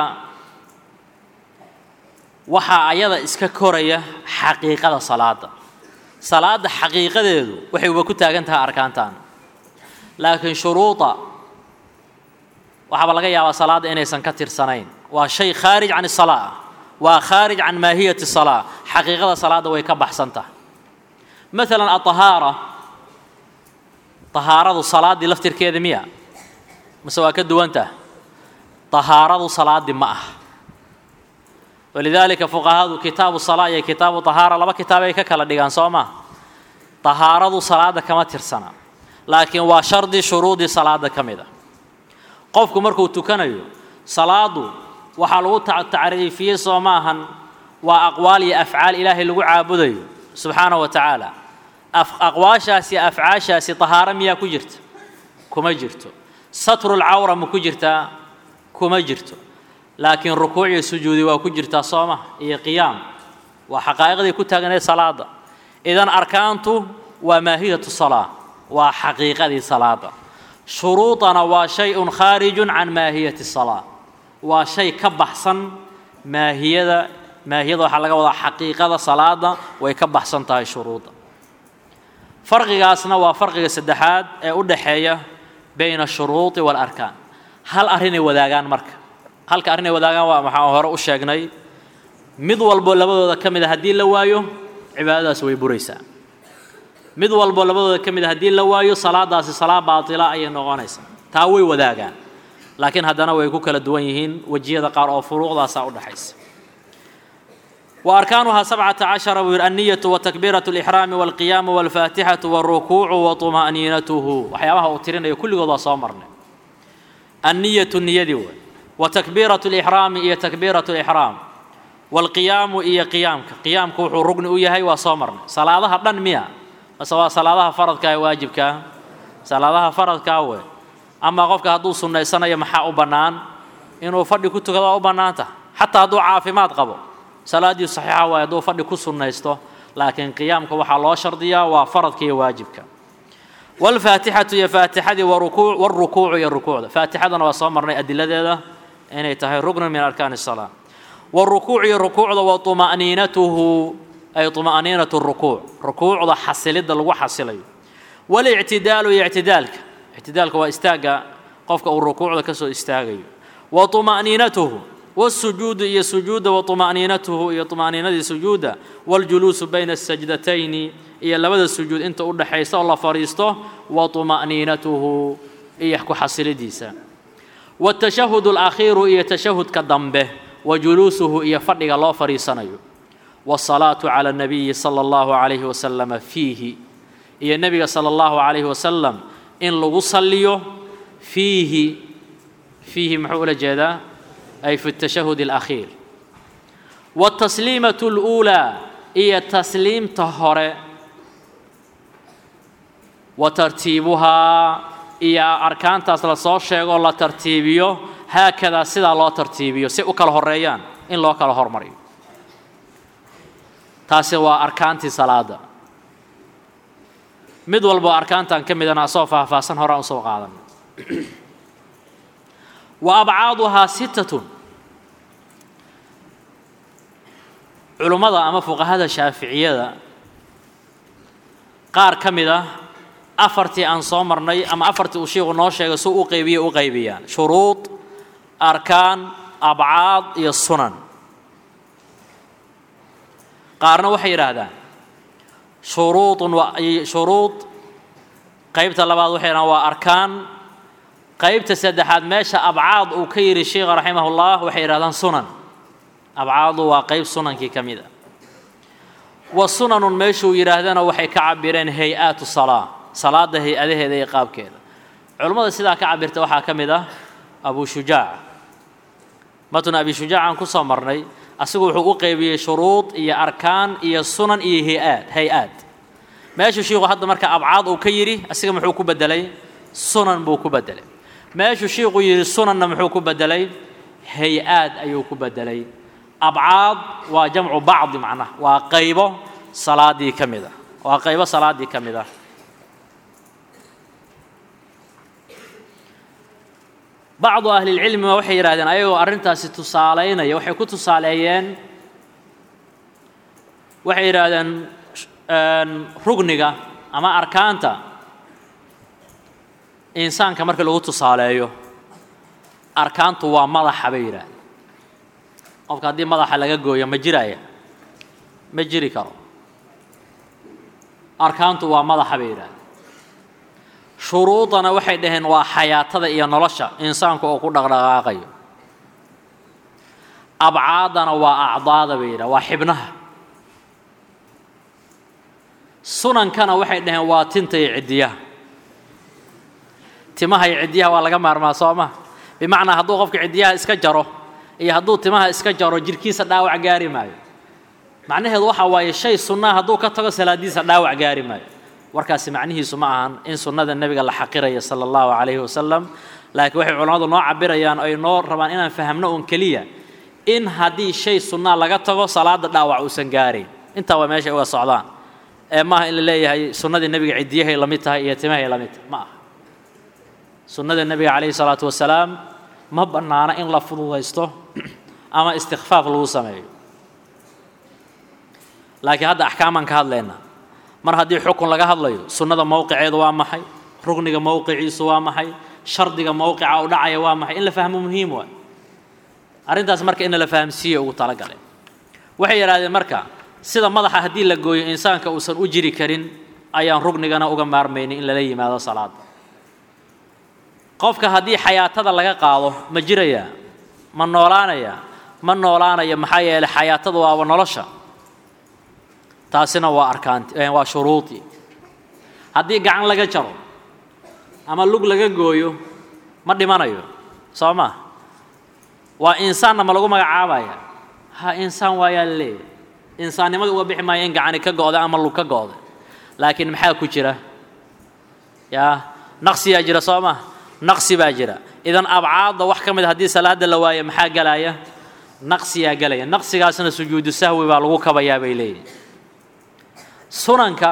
waxaa ayada iska koraya xaqiiqada salaada salaada xaqiiqadeedu waxay uga ku taagan tahay arkaantan laakiin shuruuda waxaaba laga yaabaa salaadda inaysan ka tirsanayn waa shay khaarij can isalaa waa khaarij can maahiyati salaa xaqiiqada salaadda way ka baxsan tahay maalan aطahaara طahaaradu salaaddii laftirkeeda miya mase waa ka duwantah طahaaradu salaaddii ma ah walidaalika fuqahadu kitaabu salaa iyo kitaabu طahaara laba kitaab ay ka kala dhigaan soo ma طahaaradu salaadda kama tirsana laakiin waa shardi shuruudii salaadda ka mid a qofku markuu tukanayo salaadu waxaa lagu tacriifiyey soo maahan waa aqwaal iyo afcaal ilaahay lagu caabudayo subxaanaه wa tacaala aqwaashaasi afcaashaasi طahaaro miyaa ku jirta kuma jirto satrulcawra ma ku jirtaa kuma jirto laakiin rukuuc iyo sujuudi waa ku jirtaa sooma iyo qiyaam waa xaqaa'iqdii ku taagnayd salaada idan arkaantu waa maahiyatu salaa waa xaqiiqadii salaada shuruudana waa shay-un khaarijun can maahiyati salaa waa shay ka baxsan maahiyada maahiyada waxaa laga wadaa xaqiiqada salaada way ka baxsan tahay shuruudda farqigaasna waa farqiga saddexaad ee u dhaxeeya bayna ashuruudi waalarkaan hal arrinay wadaagaan marka halka arrinay wadaagaan waa maxaan hore u sheegnay mid walbo labadooda ka mid a haddii la waayo cibaadadaas way buraysaa mid walbo labadooda ka mid a haddii la waayo salaadaasi salaa baatila ayay noqonaysaa taa way wadaagaan laakiin haddana way ku kala duwan yihiin wejiyada qaar oo furuuqdaasaa u dhaxaysa وأركانها سبعة عشر النية وتكبيرة الإحرام والقيام والفاتحة والركوع وطمأنينته وحيابها أوترين كل قضاء صامرنا النية النية دي وتكبيرة الإحرام هي تكبيرة الإحرام والقيام هي قيامك قيامك وحو ركن إيهي وصامرنا صلاة دن ميا mase waa salaadaha faradka ee waajibkaa salaadaha faradkaa we amaa qofka hadduu sunnaysanayo maxaa u bannaan inuu fadhi ku tukado waa u bannaanta xataa hadduu caafimaad qabo salaaddii saxiixa waaye hadduu fadhi ku sunnaysto laakiin qiyaamka waxaa loo shardiyaa waa faradka iyo waajibka waalfaatixatu iyo faatixadii warukuuc warukuucu iyo rukuucda faatixadana waa soo marnay adiladeeda inay tahay ruknun min arkaani الsalaa warukuuc iyo rukuucda wa طuma'niinatuhu ay طuma'niinatu rukuuc rukuucda xasilidda lagu xasilayo walictidaalu iyo ictidaalka ictidaalka waa istaagga qofka uu rukuucda ka soo istaagayo wa طuma'niinatuhu wالsujuudu iyo sujuudda wa طuma'niinatuhu iyo طuma'niinadii sujuudda wاljuluusu bayna الsajdatayni iyo labada sujuud inta u dhaxaysa oo la fadhiisto wa طuma'niinatuhu iyo ku xasilidiisa wاtashahud اlakhiiru iyo tashahudka dambe wa juluusuhu iyo fadhiga loo fadhiisanayo wالsalaatu calى الnabiyi salى اllahu عalayhi wasalama fiihi iyo nebiga salى اllahu عalayhi wasalam in lagu saliyo fiihi fiihi muxuu ula jeedaa ay fi الtashahud اlakhiir wالtasliimaة اlأuulى iyo tasliimta hore wa tartiibuhaa iyo arkaantaas lasoo sheegoo la tartiibiyo haakadaa sidaa loo tartiibiyo si u kala horeeyaan in loo kala hormariyo taasi waa arkaantii salaada mid walboo arkaantan ka midana asoo faahfaahsan horaan usoo qaadan wa abcaaduhaa sittatun culummada ama fuqahada shaaficiyada qaar ka mid ah afartii aan soo marnay ama afartii uu shiiku noo sheegay suu u qaybiye u qaybiyaan shuruud arkaan abcaad iyo sunan qaarna waxay yidhaahdaan shuruudun shuruud qaybta labaad waxay yidhahdaan waa arkaan qaybta saddexaad meesha abcaad uu ka yidhi sheikha raximahullah waxay yidhahdaan sunan abcaadu waa qayb sunankii ka mid a wa sunanun meeshuu yidhaahdana waxay ka cabireen hay-aatu salaa salaada hay-adaheeda iyo qaabkeeda culummada sidaa ka cabirta waxaa ka mid ah abu shujaac matn abi shujaacaan ku soo marnay asigu wuxuu u qeybiyey shuruud iyo arkaan iyo sunan iyo hay-aad hay-aad meeshuu shiiku hadda marka abcaad uu ka yidhi asiga muxuu ku bedelay sunan buu ku bedelay meeshuu shiiku yidhi sunanna muxuu ku bedelay hay-aad ayuu ku bedelay abcaad waa jamcu bacdi macnaha waa qaybo salaadii ka mid ah waa qaybo salaadii ka mid ah bacdu ahlilcilmiga waxay yidhahdeen ayagoo arrintaasi tusaalaynaya waxay ku tusaaleeyeen waxay yidhaahdeen rugniga ama arkaanta insaanka marka lagu tusaaleeyo arkaantu waa madaxa bay yidhahdeen qofka haddii madaxa laga gooyo ma jiraya ma jiri karo arkaantu waa madaxa bay yidhahdeen shuruudana waxay dhaheen waa xayaatada iyo nolosha insaanku oo ku dhaqdhaqaaqayo abcaadana waa acdaada bay yidhahen waa xibnaha sunankana waxay dhaheen waa tinta iyo ciddiyaha timaha iyo ciddiyaha waa laga maarmaa soo ma bimacnaa hadduu qofka ciddiyaha iska jaro iyo hadduu timaha iska jaro jirhkiisa dhaawac gaari maayo macnaheedu waxa waaye shay sunnaa hadduu ka tago salaadiisa dhaawac gaari maayo warkaasi macnihiisu ma ahan in sunnada nebiga la xaqiraya sala allahu calayhi wasalam laakiin waxay culammadu noo cabirayaan oy noo rabaan inaan fahamno un keliya in haddii shay sunnaa laga tago salaada dhaawac uusan gaarayn intaa waa meeshay uga socdaan ee maaha in la leeyahay sunnadii nebiga ciddiyahay la mid tahay iyo timahay la mid tahay ma aha sunnada nebiga calayhi salaatu wasalaam ma bannaana in la fududaysto ama istikfaaf lagu sameeyo laakiin hadda axkaamaan ka hadlaynaa mar haddii xukun laga hadlayo sunnada mowqiceedu waa maxay rugniga mowqiciisu waa maxay shardiga mowqica u dhacaya waa maxay in la fahmo muhiim waay arrintaas marka in la fahamsiiye ugu talagaleen waxay yidhahdeen marka sida madaxa haddii la gooyo insaanka uusan u jiri karin ayaan rugnigana uga maarmaynin in lala yimaado salaada qofka haddii xayaatada laga qaado ma jirayaa ma noolaanayaa ma noolaanaya maxaa yeelay xayaatada waaba nolosha taasina waa arkaanti waa shuruudii haddii gacan laga jaro ama lug laga gooyo ma dhimanayo soo ma waa insaanna ma lagu magacaabaya ha insaan waayaa la leeyahy insaannimada uga bixi maayo in gacani ka go'da ama lug ka go'da laakiin maxaa ku jira yaa naqsiyaa jira soo ma naqsi baa jira idan abcaadda wax ka mid haddii salaada la waayo maxaa gelaya naqsiyaa gelaya naqsigaasna sujuudu sahwi baa lagu kabayaa bay leeyihin sunanka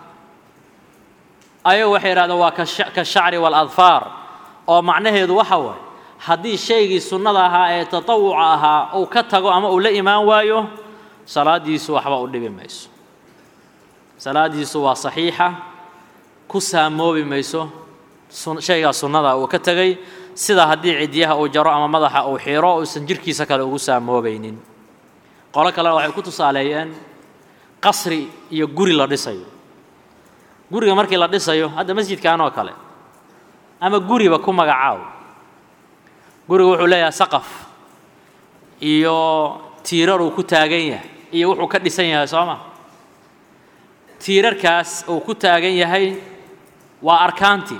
ayagu waxay yidhahdeen waa ka shacri waaladfaar oo macnaheedu waxa waaye haddii shaygii sunnada ahaa ee tatawuca ahaa uu ka tago ama uu la imaan waayo salaadiisu waxba u dhibi mayso salaadiisu waa saxiixa ku saamoobi mayso shaygaa sunnada uu ka tegay sida haddii cidyaha uu jaro ama madaxa uu xiro uusan jirkiisa kale ugu saamoobaynin qolo kalena waxay ku tusaaleeyeen qasri iyo guri la dhisayo guriga markii la dhisayo hadda masjidkan oo kale ama guriba ku magacaaw guriga wuxuu leeyahay saqaf iyo tiirar uu ku taagan yahay iyo wuxuu ka dhisan yahay soo ma tiirarkaas uu ku taagan yahay waa arkaantii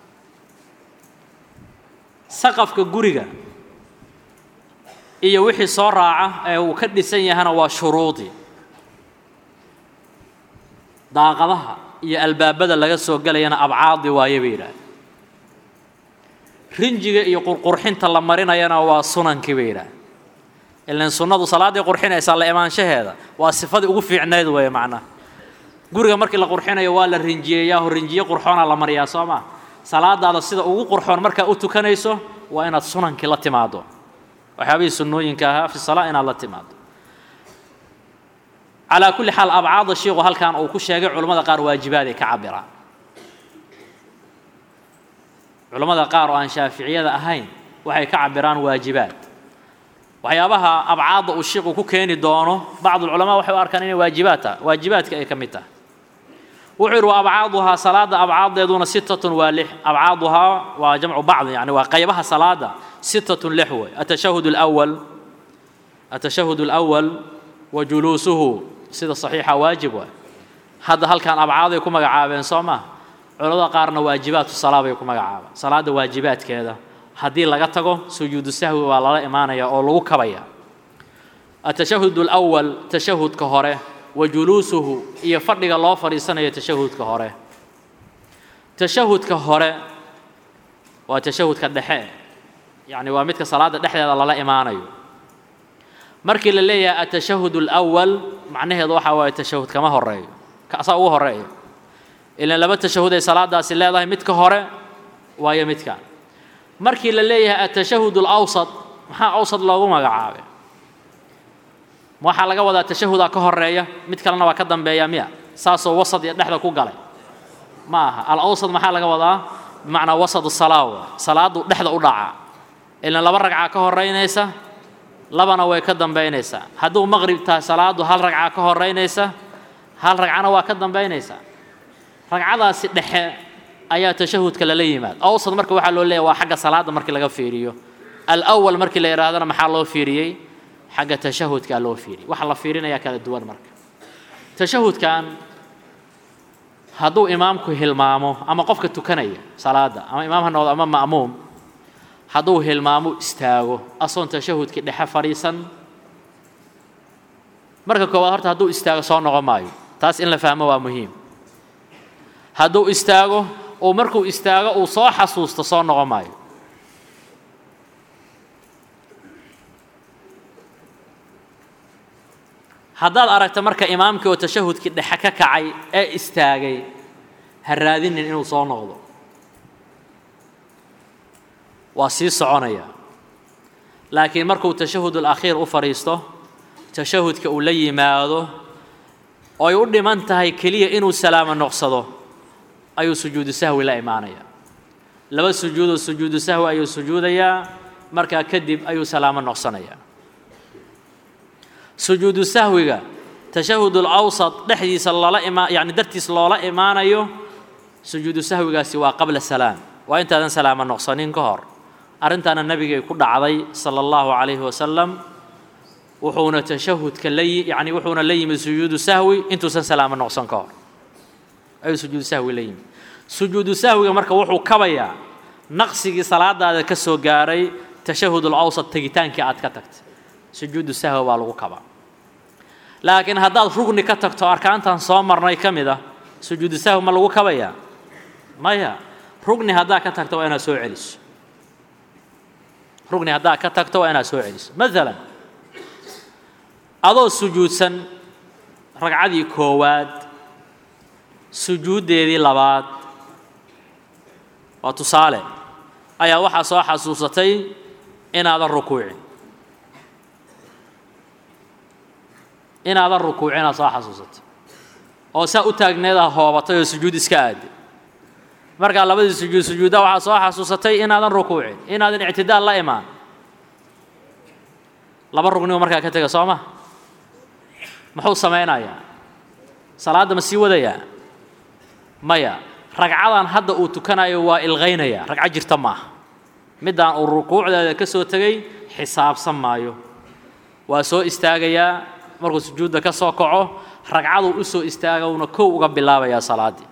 saqafka guriga iyo wixii soo raaca ee uu ka dhisan yahana waa shuruudii daaqadaha iyo albaabada laga soo gelayana abcaadi waaye bay yidhaahda rinjiga iyo qurqurxinta la marinayana waa sunankii bay yidhaahda ilan sunnadu salaaddii qurxinaysaa la imaanshaheeda waa sifadii ugu fiicnayd weeye macnaha guriga markii la qurxinayo waa la rinjiyeeyaaho rinjiye qurxoona la mariyaa soo maa salaadaada sida ugu qurxoon markaa u tukanayso waa inaad sunankii la timaado waxyaabihii sunnooyinka ahaa fi salaa inaad la timaado calaa kulli xaal abcaada shiiku halkan uu ku sheegay culammada qaar waajibaad ay ka cabiraan culammada qaar oo aan shaaficiyada ahayn waxay ka cabiraan waajibaad waxyaabaha abcaadda uu shiiku ku keeni doono bacdulculamaa waxay u arkaan inay waajibaad tahay waajibaadka ay ka mid tahay wuxuu yidhi wa abcaaduhaa salaada abcaaddeeduna sittatun waa lix abcaaduhaa waa jamcu bacdi yani waa qaybaha salaada sittatun lix wey atashahud alawal atashahud alawal wa juluusuhu sida saxiixa waajib waay hadda halkan abcaaday ku magacaabeen soo maa culamada qaarna waajibaatu salaa bay ku magacaabeen salaada waajibaadkeeda haddii laga tago sujuudu sahwi waa lala imaanaya oo lagu kabaya atashahud alawal tashahudka hore wa juluusuhu iyo fadhiga loo fadhiisanayo tashahudka hore tashahudka hore waa tashahudka dhexe yacni waa midka salaada dhexdeeda lala imaanayo markii la leeyahay atashahud alawal macnaheedu waxaa waaye tashahud kama horeeyo kaasaa ugu horeeya ilan laba tashahud ay salaadaasi leedahay midka hore waayo midkan markii la leeyahay atashahud alawsat maxaa awsat loogu magacaabay waxaa laga wadaa tashahudaa ka horeeya mid kalena waa ka dambeeya miya saasoo wasad iyo dhexda ku galay ma aha alawsat maxaa laga wadaa bimacnaa wasad salaa salaadu dhexda u dhaca ilan laba ragcaa ka horeynaysa labana way ka dambaynaysaa hadduu maqrib tahay salaadu hal ragca ka horeynaysa hal ragcana waa ka dambaynaysaa ragcadaasi dhexe ayaa tashahudka lala yimaad awsad marka waxaa loo leeyahy waa xagga salaada markii laga fiiriyo alawal markii la yidhahdana maxaa loo fiiriyey xagga tashahudkaa loo fiiriyey waxa la fiirinayaa kala duwan marka tashahudkan hadduu imaamku hilmaamo ama qofka tukanaya salaada ama imaam ha noqdo ama ma'muum hadduu hilmaamo istaago asoon tashahudkii dhexe fadhiisan marka koowaad horta hadduu istaago soo noqon maayo taas in la fahmo waa muhiim hadduu istaago oo markuu istaago uu soo xasuusto soo noqon maayo haddaad aragta marka imaamkii oo tashahudkii dhexe ka kacay ee istaagay ha raadinin inuu soo noqdo waa sii soconaya laakiin markuu tashahud alakhiir u fadhiisto tashahudka uu la yimaado oo ay u dhiman tahay keliya inuu salaamo noqsado ayuu sujuudu sahwi la imaanaya laba sujuudoo sujuudu sahwi ayuu sujuudayaa markaa kadib ayuu salaamo noqsanayaa sujuudu sahwiga tashahud alawsat dhexdiisa loola ima yacni dartiis loola imaanayo sujuudu sahwigaasi waa qabla salaam waa intaadan salaamo noqsanin ka hor arrintaana nabigay ku dhacday sala allahu calayhi wasalam wuxuuna tashahudka la yacni wuxuuna la yimid sujuudu sahwi intuusan salaamo noqsan ka hor ayuu sujuudu sahwi la yimid sujuudu sahwiga marka wuxuu kabayaa naqsigii salaadaada ka soo gaaray tashahud alawsat tegitaankii aad ka tagtay sujuudu sahwi baa lagu kabaa laakiin haddaad rugni ka tagto arkaantan soo marnay ka mid ah sujuudu sahwi ma lagu kabayaa maya rugni haddaa ka tagto waa inaad soo celiso rugni haddaa ka tagto waa inaad soo celiso maalan adoo sujuudsan ragcadii koowaad sujuuddeedii labaad waa tusaale ayaa waxaa soo xasuusatay inaadan rukuucin inaadan rukuucin aad soo xasuusatay oo saa u taagneedaa hoobatay oo sujuud iska aaday markaa labadii sujuud sujuudda waxaa soo xasuusatay inaadan rukuucin inaadan ictidaal la imaan laba rugnibu markaa ka tega soo ma muxuu samaynayaa salaadda ma sii wadayaa maya ragcadan hadda uu tukanayo waa ilqaynaya ragco jirta maaha middaan uu rukuucdeeda ka soo tegay xisaabsan maayo waa soo istaagayaa markuu sujuudda ka soo kaco ragcaduu u soo istaaga uuna kow uga bilaabayaa salaaddii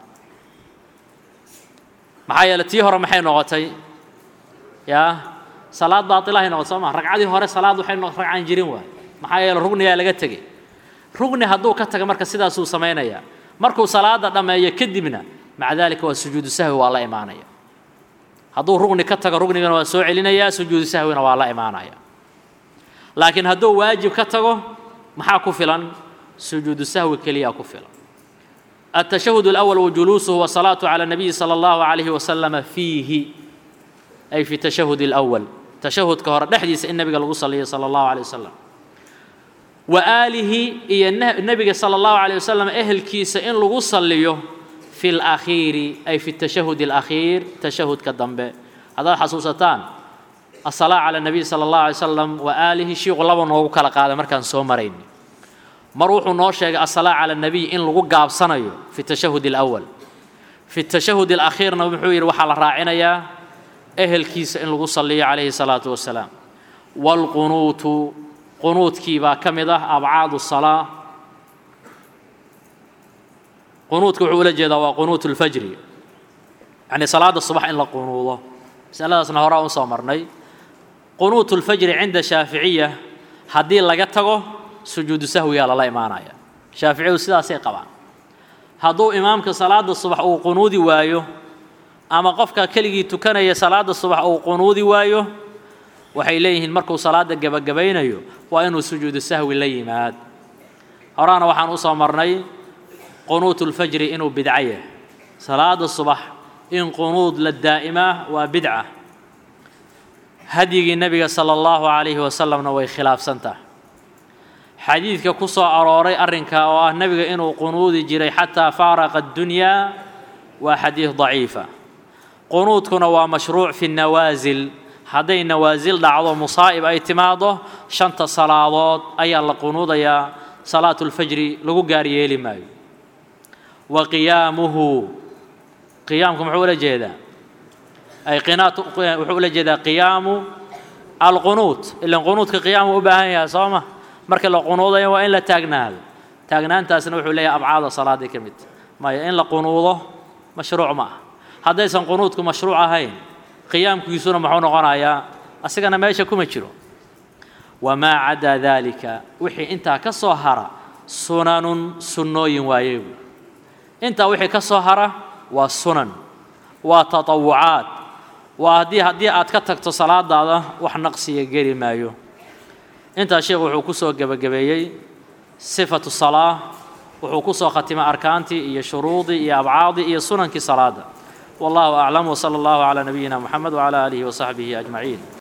maxaa yeele tii hore maxay noqotay yaa salaad baatilahay noqotay soo maa ragcadii hore salaad waxay noqotay ragcaan jirin waay maxaa yeele rugnigaa laga tegey rugni hadduu ka taga marka sidaasuu samaynayaa markuu salaada dhammeeyo kadibna maca daalika waa sujuudu sahwi waa la imaanaya hadduu rugni ka tago rugnigana waa soo celinayaa sujuudu sahwina waa la imaanaya laakiin hadduu waajib ka tago maxaa ku filan sujuudu sahwi keliyaa ku filan التشهد الأول وجلوسه والصلاة على النبي صلى الله عليه وسلم فيه أي في التشهد الأول تشهد كهر نحديث النبي صلى صلى الله عليه وسلم وآله إيه النبي صلى الله عليه وسلم أهل كيس إن لغو صليه في الأخير أي في التشهد الأخير تشهد كالدنبه هذا حسوستان الصلاة على النبي صلى الله عليه وسلم وآله شيء غلبا نوغو كلا قادة مركان سومرين مروح نوشيغ الصلاة على النبي إن لغو قاب سنيو في التشهد الأول في التشهد الأخير نبحوير وحال راعنا يا أهل كيس إن لغو صلي عليه الصلاة والسلام والقنوت قنوت كيبا كمدة أبعاد الصلاة قنوت كوحولة جدا وقنوت الفجر يعني صلاة الصباح إن لقنوضة مسألة أصنع هراء صامرني قنوت الفجر عند شافعية هدي لقتغو سجود سهوي على الله إيمانايا شافعي سيدا سيقبا هدو إمامك صلاة الصبح أو قنودي وايو أما قفك كلغي تكني صلاة الصبح أو قنودي وايو waxay leeyihiin markuu salaada gabagabaynayo waa inuu sujuudu sahwi la yimaad horaana waxaan u soo marnay qunuutu lfajri inuu bidco yahay salaada subax in qunuud la daa'imaa waa bidca hadyigii nebiga sala allahu calayhi wasalamna way khilaafsan tahay xadiidka ku soo arooray arrinka oo ah nebiga inuu qunuudi jiray xataa faaraqa addunyaa waa xadiid daciifa qunuudkuna waa mashruuc fi nawaasil hadday nawaasil dhacdo musaa'ib ay timaado shanta salaadood ayaa la qunuudayaa salaatu lfajri lagu gaar yeeli maayo wa qiyaamuhu qiyaamku muxuu ula jeedaa ay qinaat wuxuu ula jeedaa qiyaamu alqunuut ilan qunuudka qiyaamu u baahan yahay soo ma marka la qunuudayo waa in la taagnaado taagnaantaasna wuxuu leeyahay abcaada salaaday ka mid maya in la qunuudo mashruuc ma ah haddaysan qunuudku mashruuc ahayn qiyaamkiisuna muxuu noqonayaa asigana meesha kuma jiro wamaa cadaa daalika wixii intaa ka soo hara sunanun sunnooyin waaye buui intaa wixii ka soo hara waa sunan waa tatawucaad waa haddii haddii aad ka tagto salaadaada wax naqsiya geli maayo intaa sheekhu wuxuu ku soo gebagabeeyey sifatu salaa wuxuu ku soo khatimay arkaantii iyo shuruudii iyo abcaadii iyo sunankii salaada والله أعلم وصلى الله على نبينا محمد وعلى آله وصحبه أجمعين